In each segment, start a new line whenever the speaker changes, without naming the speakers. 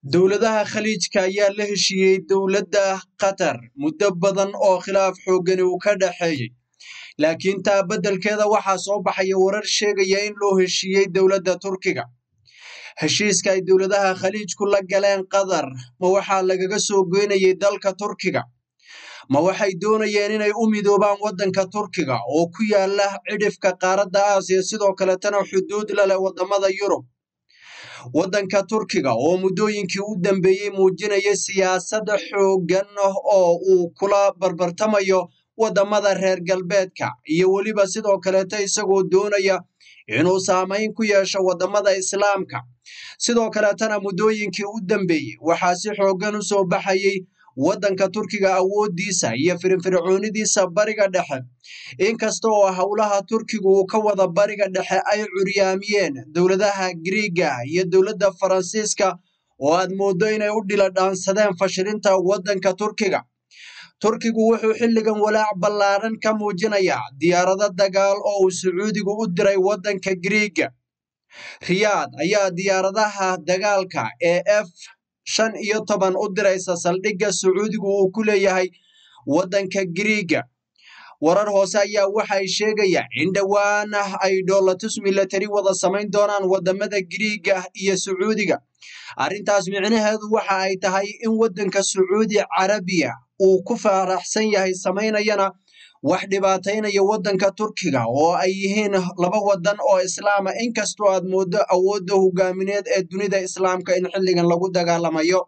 Dowladaha Khaliijka ayaa la heshiiyey dowladda Qatar muddo badan oo khilaaf xooggani uu ka dhaxeeyey, laakiin taa beddelkeeda waxaa soo baxaya warar sheegaya in loo heshiiyey dowladda Turkiga. Heshiiska ay dowladaha Khaliijku la galeen Qatar ma waxaa lagaga soo goynayay dalka Turkiga? Ma waxay doonayeen inay u midoobaan waddanka Turkiga oo ku yaala cidhifka qaaradda Aasiya sidoo kaletana xuduud la leh waddamada Yurub? Waddanka Turkiga oo muddooyinkii u dambeeyey muujinaya siyaasad xooggan oo uu kula barbartamayo waddamada reer galbeedka iyo weliba sidoo kaleeta isagoo doonaya inuu saamayn ku yeesho waddamada Islaamka. Sidoo kaleetana muddooyinkii u dambeeyey waxaa si xooggan u soo baxayay waddanka Turkiga awooddiisa iyo firfircoonidiisa bariga dhexe. Inkasta oo howlaha Turkigu uu ka wada bariga dhexe ay curyaamiyeen dowladaha Giriigga iyo dowladda Faransiiska oo aad mooddo inay u dhila dhaansadeen fashilinta waddanka Turkiga. Turkigu wuxuu xilligan walaac ballaaran ka muujinayaa diyaarado dagaal oo uu Sacuudigu u diray waddanka Giriigga. Riyaad ayaa diyaaradaha dagaalka ee F shan iyo toban u diraysa saldhigga Sacuudigu uu ku leeyahay waddanka Giriigga. Warar hoose ayaa waxay sheegayaan in dhowaan ay dhoolatus milatari wada samayn doonaan waddamada Giriigga iyo Sacuudiga. Arrintaas micnaheedu waxa ay tahay in waddanka Sacuudi Carabiya uu ku faraxsan yahay samaynayana wax dhibaataynaya waddanka Turkiga oo ay yihiin laba waddan oo Islaama inkastoo aad mooddo awoodda hogaamineed ee dunida Islaamka in xilligan lagu dagaalamayo.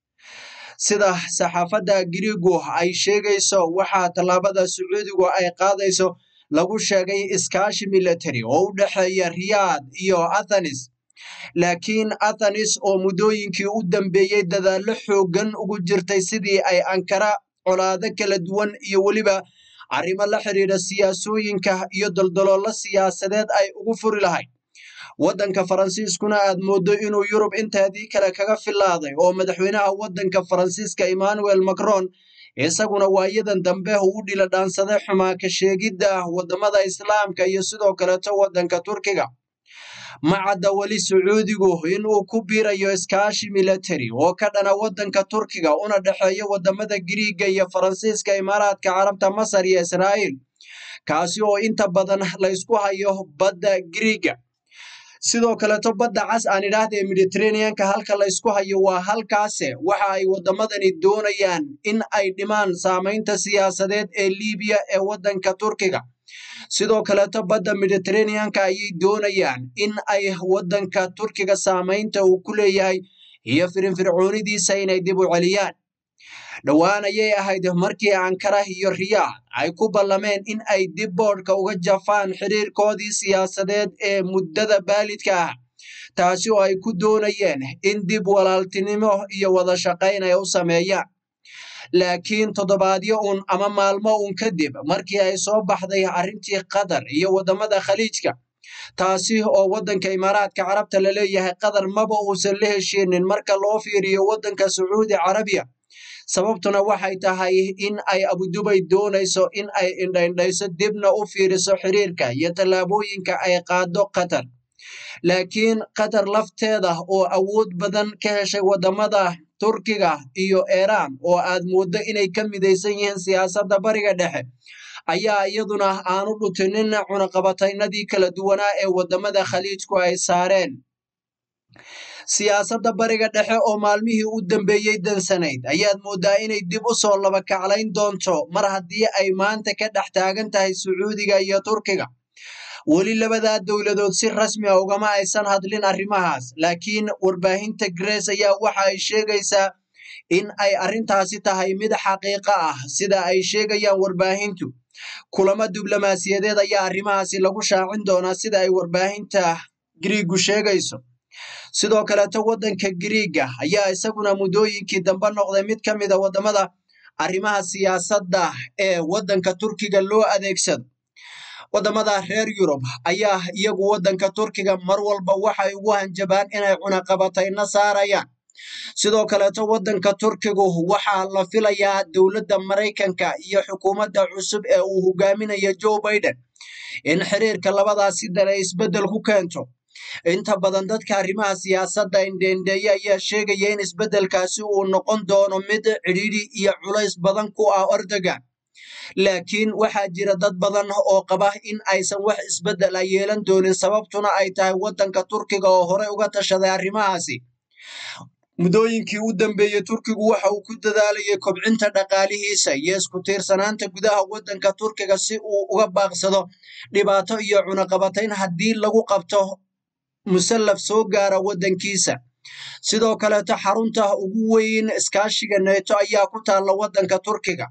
Sida saxaafadda Giriiggu ay sheegayso waxaa tallaabada Sacuudigu ay qaadayso lagu sheegay iskaashi milatari oo u dhexeeya Riyaad iyo Athens. Laakiin Athens oo muddooyinkii u dambeeyey dadaallo xooggan ugu jirtay sidii ay Ankara colaado kala duwan iyo weliba arrimo la xiriira siyaasooyinka iyo daldaloolo siyaasadeed ay ugu furi lahayd. Waddanka Faransiiskuna aad mooddo inuu Yurub inteedii kale kaga filaaday oo madaxweynaha waddanka Faransiiska Emmanuel Macron isaguna waayadan dambe u dhila dhaansaday xumaa ka sheegidda waddamada Islaamka iyo sidoo kaleeto waddanka Turkiga. Ma cadda weli Sacuudigu in uu ku biirayo iskaashi milatari oo ka dhana waddanka Turkiga una dhexeeya waddamada Giriigga iyo Faransiiska, Imaaraadka Carabta, Masar iyo Israa'iil, kaasi oo inta badan la isku hayo badda Giriigga. Sidoo kaleeto badda cas aan idhaahda ee Mediterranean-ka halka la isku hayo waa halkaase waxa ay waddamadani doonayaan in ay dhimaan saamaynta siyaasadeed ee Liibiya ee waddanka Turkiga. Sidoo kaleeto badda Mediterranean-ka ayay doonayaan in ay waddanka Turkiga saamaynta uu ku leeyahay iyo firfircoonidiisa inay dib u celiyaan. Dhowaan ayay ahayd markii Ankara iyo Riyaad ay ku ballameen in ay dib boodhka uga jafaan xiriirkoodii siyaasadeed ee muddada baalidka ah, taasi oo ay ku doonayeen in dib walaaltinimo iyo wada shaqayn ay u sameeyaan. Laakiin toddobaadyo uun ama maalmo uun kadib markii ay soo baxday arrintii Qatar iyo waddamada Khaliijka, taasi oo waddanka Imaaraadka Carabta la leeyahay Qatar maba uusan la heshiinin marka loo fiiriyo waddanka Sacuudi Carabiya. Sababtuna waxay tahay in ay Abudubay doonayso in ay indhaindhayso dibna u fiiriso xiriirka iyo tallaabooyinka ay qaado Qatar. Laakiin Qatar lafteeda oo awood badan ka heshay waddamada Turkiga iyo Iiraan oo aad mooddo inay ka midaysan yihiin siyaasadda bariga dhexe, ayaa iyaduna aanu dhutinin cunaqabataynadii kala duwanaa ee waddamada Khaliijku ay saareen. Siyaasadda bariga dhexe oo maalmihii u dambeeyey dansanayd ayaad mooddaa inay dib u soo laba kaclayn doonto mar haddii ay maanta ka dhex taagan tahay Sacuudiga iyo Turkiga. Weli labadaa dowladood si rasmi ah ugama aysan hadlin arrimahaas, laakiin warbaahinta Grace ayaa waxa ay sheegaysaa in ay arrintaasi tahay mid xaqiiqo ah sida ay sheegayaan warbaahintu. Kulamo diblomaasiyadeed ayaa arrimahaasi lagu shaacin doonaa sida ay warbaahinta Giriiggu sheegayso. Sidoo kaleeto waddanka Giriigga ayaa isaguna muddooyinkii dambe noqday mid ka mid a waddamada arrimaha siyaasadda ee waddanka Turkiga loo adeegsado. Waddamada reer Yurub ayaa iyagu waddanka Turkiga mar walba waxay ugu hanjabaan inay cunaqabatayno saarayaan. Sidoo kaleeto waddanka Turkigu waxaa la filayaa dowladda Maraykanka iyo xukuumadda cusub ee uu hogaaminayo Joe Biden in xiriirka labadaasi dal ay isbeddel ku keento. inta badan dadka arrimaha siyaasadda indheendheeye ayaa sheegaya in isbeddelkaasi uu noqon doono mid cidhiidhi iyo culays badan ku ah Erdogan laakiin waxaa jira dad badan oo qaba in aysan wax isbeddel ah yeelan doonin sababtuna ay tahay waddanka Turkiga oo horey uga tashaday arrimahaasi muddooyinkii u dambeeyey Turkigu waxa uu ku dadaalayay kobcinta dhaqaalihiisa iyo isku tiirsanaanta gudaha waddanka Turkiga si uu uga baaqsado dhibaato iyo cunaqabatayn haddii lagu qabto musallaf soo gaara waddankiisa sidoo kaleeto xarunta ugu weyn iskaashiga neeto ayaa ku taalla waddanka Turkiga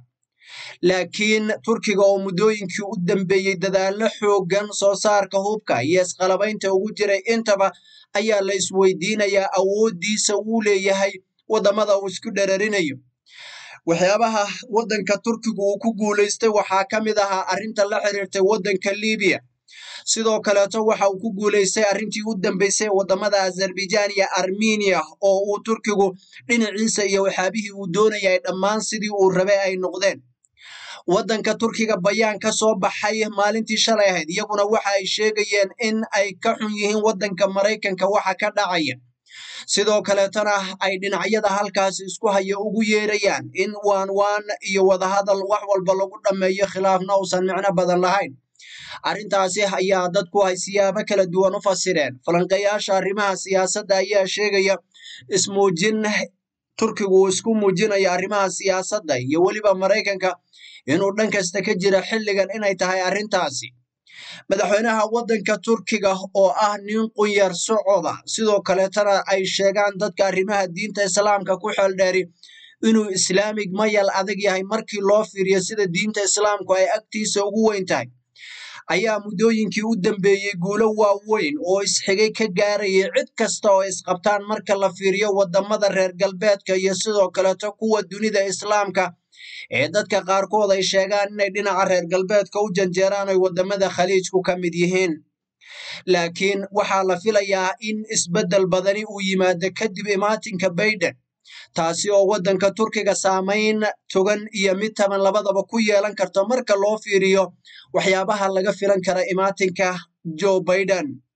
laakiin Turkiga oo muddooyinkii u dambeeyey dadaallo xooggan soo saarka hubka iyo isqalabaynta ugu jiray intaba ayaa la isweydiinayaa awooddiisa uu leeyahay waddamada uu isku dherarinayo waxyaabaha waddanka Turkigu uu ku guulaystay waxaa ka mid ahaa arrinta la xiriirtay waddanka Liibiya sidoo kaleeto waxa uu ku guulaystay arrintii u dambeysay waddamada Azerbaijan iyo Armenia oo uu Turkigu dhinaciisa iyo waxyaabihii uu doonayay dhammaan sidii uu rabay ay noqdeen waddanka Turkiga bayaan ka soo baxay maalintii shalay ahayd iyaguna waxa ay sheegayeen in ay ka xun yihiin waddanka Maraykanka waxa ka dhacaya sidoo kaleetana ay dhinacyada halkaasi isku haya ugu yeerayaan in waan waan iyo wadahadal wax walba lagu dhammeeyo khilaafna uusan micno badan lahayn arrintaasi ayaa dadku ay siyaabo kala duwan u fasireen falanqeeyaasha arrimaha siyaasadda ayaa sheegaya ismuujin Turkigu uu isku muujinayo arrimaha siyaasadda iyo weliba Maraykanka inuu dhan kasta ka jira xilligan inay tahay arrintaasi madaxweynaha waddanka Turkiga oo ah nin qunyar socoda sidoo kaleetana ay sheegaan dadka arrimaha diinta islaamka ku xeeldheeri inuu islaamig mayal adag yahay markii loo fiiriyo sida diinta islaamku ay agtiisa ugu weyn tahay ayaa muddooyinkii u dambeeyey guulo waaweyn oo isxigay ka gaarayay cid kasta oo isqabtaan marka la fiiriyo waddamada reer galbeedka iyo sidoo kaleeto kuwa dunida islaamka ee dadka qaarkood ay sheegaan inay dhinaca reer galbeedka u janjeeraan ay waddamada khaliijku ka mid yihiin laakiin waxaa la filayaa in isbeddel badani uu yimaado kadib imaatinka Biden taasi oo waddanka Turkiga saamayn togan iyo mid taban labadaba ku yeelan karto marka loo fiiriyo waxyaabaha laga filan kara imaatinka Joe Biden